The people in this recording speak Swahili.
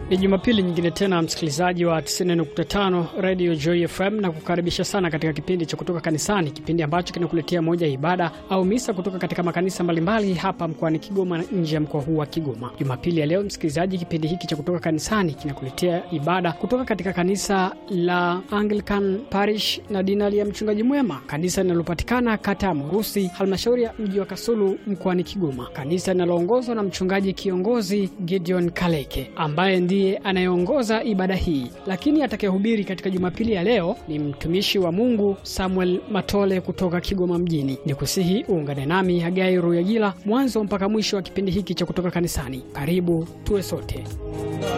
Ni Jumapili nyingine tena, msikilizaji wa 90.5 Radio Joy FM, na kukaribisha sana katika kipindi cha kutoka kanisani, kipindi ambacho kinakuletea moja ya ibada au misa kutoka katika makanisa mbalimbali hapa mkoani Kigoma na nje ya mkoa huu wa Kigoma. Jumapili ya leo, msikilizaji, kipindi hiki cha kutoka kanisani kinakuletea ibada kutoka katika kanisa la Anglican Parish na dinari ya Mchungaji Mwema, kanisa linalopatikana kata ya Murusi, halmashauri ya mji wa Kasulu mkoani Kigoma, kanisa linaloongozwa na mchungaji kiongozi Gideon Kaleke ambaye ndiye anayeongoza ibada hii, lakini atakayehubiri katika Jumapili ya leo ni mtumishi wa Mungu Samuel Matole kutoka Kigoma mjini. Ni kusihi uungane nami Hagai Ruyagila mwanzo mpaka mwisho wa kipindi hiki cha kutoka kanisani. Karibu tuwe sote.